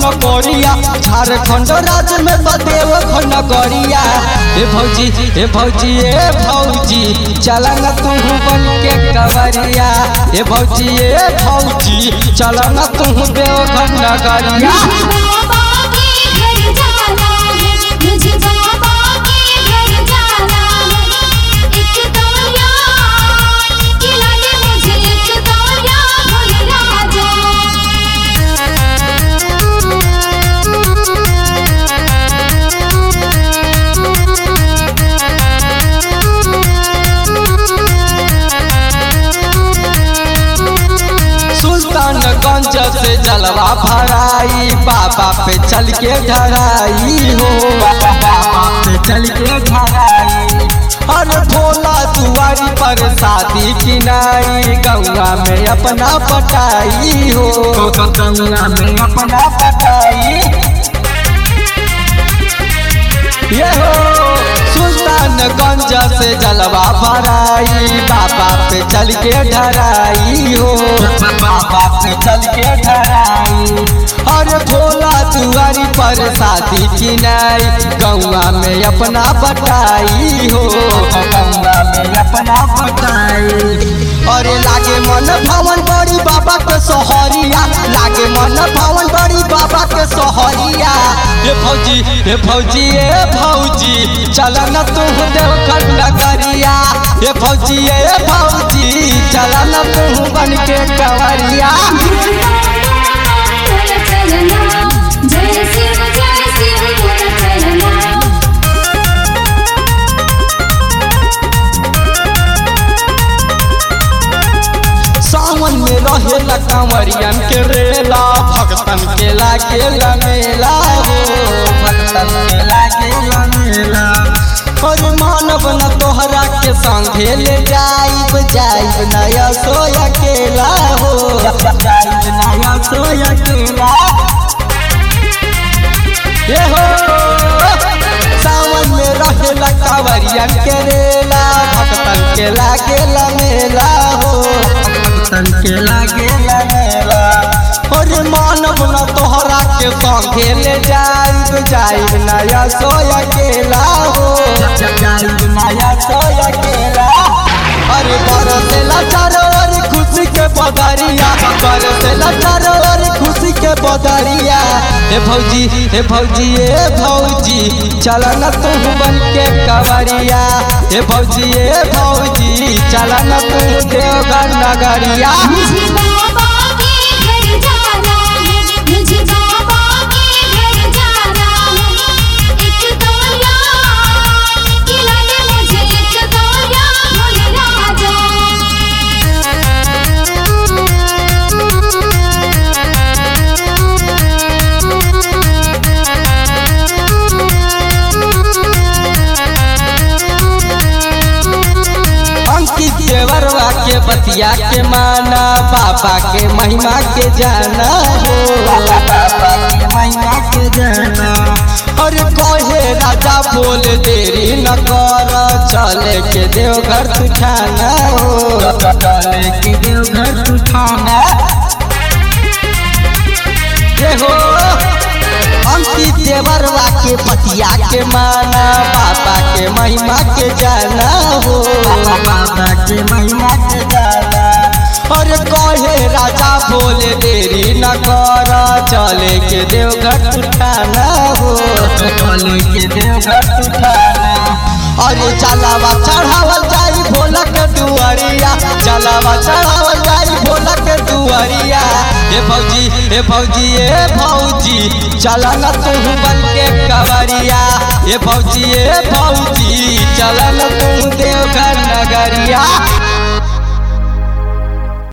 नगरिया झारखंड राज्य में तो देवघर नगरिया ए भौजी ए भौजी ए भौजी चलन तू बन के कवरिया ए भौजी ए भौजी चलन तू देवघर नगरिया बाबा के घर जाना है मुझे बाबा के घर जाना है एक दौरिया खिला दे मुझे एक दौरिया भुला जा सुल्तानगंज से जलवा भराई बाबा पे चल के ढराई हो बाबा पे चल के ढराई अरे भोला दुआरी पर शादी किनाई गंगा में अपना पटाई हो गंगा में अपना पटाई ये हो सुल्तानगंज से जलवा भराई बाबा पे चल के ढराई हो बाबा पे चल के ढराई अरे भोला दुआरी पर शादी किनाई गौवा में अपना बटाई हो गौवा में अपना बटाई अरे लागे मन भवन बड़ी बाबा के सोहरिया लागे मन भवन बड़ी बाबा के सोहरिया हे भौजी हे भौजी हे भौजी चल न तू देवघर नगरिया हे भौजी हे भौजी चल न तू बन के कवरिया बोल चलना जय शिव जय शिव बोल चलना सावन में रहे कंवरियन के रेला भक्तन के लागे मेला हो भक्तन के लागे मेला और मानव न तोहरा के संगे ले जाइब जाइब नया सो अकेला हो जाइब नया सो अकेला ये हो सावन में रहेला कांवरियन के रेला भक्तन के लागे मेला हो भक्तन के लागे मेला और मानव न तोहरा के संगे ले जाइब जाइब नया सो अकेला हो जाइब नया सो अकेला अरे बरसेला चारो ओर खुशी के बदरिया बरसेला चारो ओर खुशी के बदरिया हे भौजी हे भौजी हे भौजी चल न तू बन के कवरिया हे भौजी हे भौजी चल न तू देवघर नगरिया मुझे बाबा के घर जाना है मुझे बाबा के घर जाना है एक दौरिया खिला दे मुझे एक दौरिया भुला जा अंकित देवरवा के बतिया के माना बाबा के महिमा के जाना हो बाबा के महिमा के जाना अरे कहे राजा बोल देरी न कर चले के देवघर तुठाना हो चले के देवघर तुठाना ये हो अंकित देवरवा के पतिया के माना बाबा के महिमा के जाना हो बाबा के महिमा के जाना और कहे राजा बोले देरी न कर चले के देवघर उठाना हो चले के देवघर उठाना अरे चलावा चढ़ावल जाई भोला के दुआरिया चलावा चढ़ावल जाई भोला के दुआरिया हे भौजी हे भौजी हे भौजी चला न तू बन के कवरिया हे भौजी हे भौजी चला न तू देवघर नगरिया